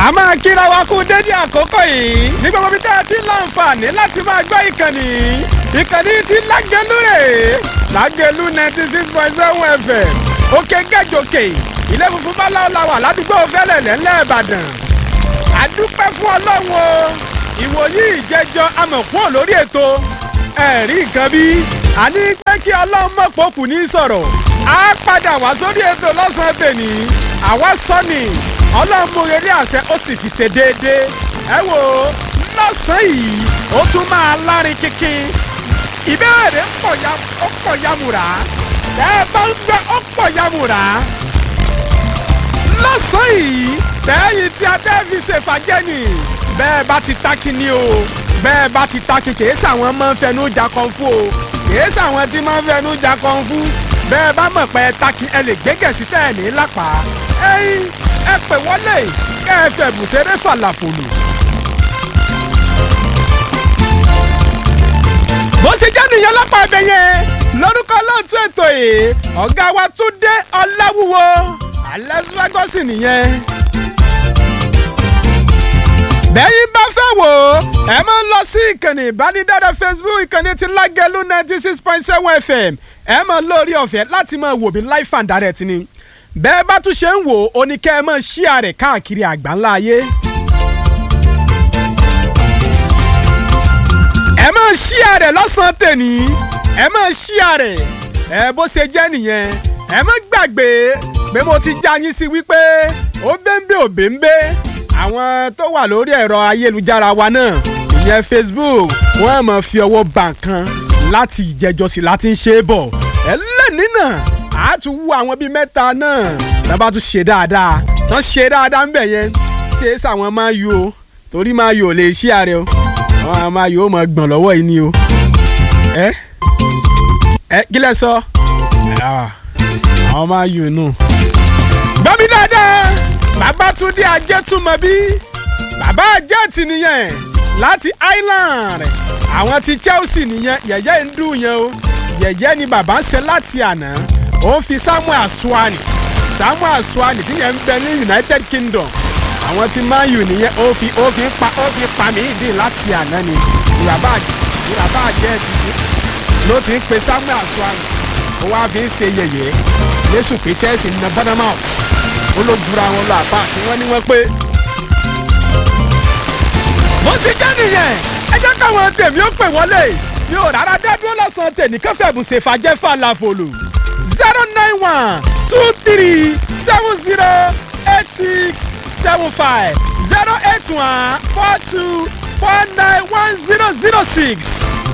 a máa kíra wa kú dédé àkókò yìí ní gbogbo bí tẹ́ ẹ ti láǹfààní láti máa gbọ́ ìkànnì ìkànnì ti lágẹ̀lú rẹ̀ lágẹ̀lú ninety six point seven fm òkè gẹ́jọkè ilé funfun bá láwọn làwà ládùúgbò fẹ́lẹ̀ lẹ́lẹ́ ìbàdàn àdúpẹ́ fún ọlọ́run o ìwòyí ìjẹjọ amọ̀kúrò lórí ètò ẹ̀rí nǹkan bí àní pé kí ọlọ́run mọ̀pọ̀ kù ní sọ̀rọ̀ á padà wá sórí ètò lọ́sàn-án tèmi àwa sọ ni ọlọ́run mú eré àṣẹ ó sì fi ṣe déédéé ẹ wò ó lọ́sàn-án yìí ó tún máa lárin kíkín ìbéèrè pọ̀ ya ó pọ̀ yamùrà ẹ bá ń gbẹ ó pọ̀ yamùrà lọ́sàn-án yìí bẹ́ẹ̀yìn tí adé fi ṣèfàjẹ́ ni bẹ́ẹ̀ bá ti tákì ni o bẹ́ẹ̀ bá ti tákì kìí sàwọn máa ń fẹnu jà kan fún o kìí sàwọn tí máa ń fẹnu jà kan fún bẹ́ẹ̀ bá mọ̀ pé tákì ẹ lè gbégẹ̀ sí tẹ̀ ní lápá ẹ̀yin ẹ pè wọlé kẹ́ ẹ fẹ́ bùsẹ̀rẹ̀ fàlàfòlù. bó ṣe jẹ́ nìyẹn lápá ibẹ̀ yẹn lórúkọ lóòtú ètò yìí ọ̀gá wa Túndé Ọláwúwo alẹ́sùlágọ́sì nìyẹn. bẹ́yìn bá fẹ́ wò ó ẹ máa ń lọ sí ìkànnì ìbánidọ́rẹ̀ Facebook ìkànnì ti Lágẹ̀lú ninety six point seven FM ẹ máa lórí ọ̀fẹ́ láti máa wò mí live and direct ni bẹ́ẹ̀ bá tún ṣe ń wò ó ní kẹ́ ẹ máa share rẹ̀ káàkiri àgbáńlá ayé. ẹ máa share rẹ̀ lọ́sàn-án tèní ẹ máa share rẹ̀ ẹ bó ṣe jẹ́ nìyẹn ẹ má gbàgbé pé mo ti já yín sí wípé ó bẹ́ńbẹ́ ò bẹ́ńbẹ́ àwọn tó wà lórí ẹ̀rọ ayélujára wa náà ìyẹn Facebook wọ́n á máa fi ọwọ́ bà nǹkan láti ìjẹjọsìn láti ń ṣe é bọ̀ ẹ lẹ́ni náà a tún wú àwọn bíi mẹ́ta náà tábà tún ṣe dáadáa tán ṣe dáadáa ń bẹ̀ yẹn tí èsì àwọn máa yù o torí máa yù ò lè ṣí ààrẹ o àwọn máa yù ó máa gbọ̀n lọ́wọ́ yìí ni o ẹ ẹ kí lẹ sọ àwọn máa yù nù. gbọ́ mi dáadáa Babátúndé Ajétúmọ̀bí bàbá àjẹtì nìyẹn láti Ireland àwọn ti Chelsea nìyẹn yẹ̀yẹ́ ń dùn yẹn o yẹ̀yẹ́ ni bàbá ń ṣe láti àná ó fi Samuel Aswani Samuel Aswani tí yẹn ń bẹ ní United Kingdom àwọn tí Man U nìyẹn ó fi ó fi pa ó fi pa mí ìdí láti àná ni ìràbá ìràbá àjẹtì ló ti ń pe Samuel Aswani ó wá fi ń ṣe yẹ̀yẹ́ lẹ́sùn pé Chelsea ń na Bournemouth ó ló dura wọn lọ àpá tí wọ́n ní wọ́n pé. bó ti jẹ́ nìyẹn ẹ jẹ́ káwọn tèmi ó pè wọlé mi ò rárá dẹ́dúró lọ́sàn-án tèmi kẹfẹ́ bùsẹ̀ fàjẹ́ fàlàfòlù zero nine one two three seven zero eight six seven five zero eight one four two four nine one zero zero six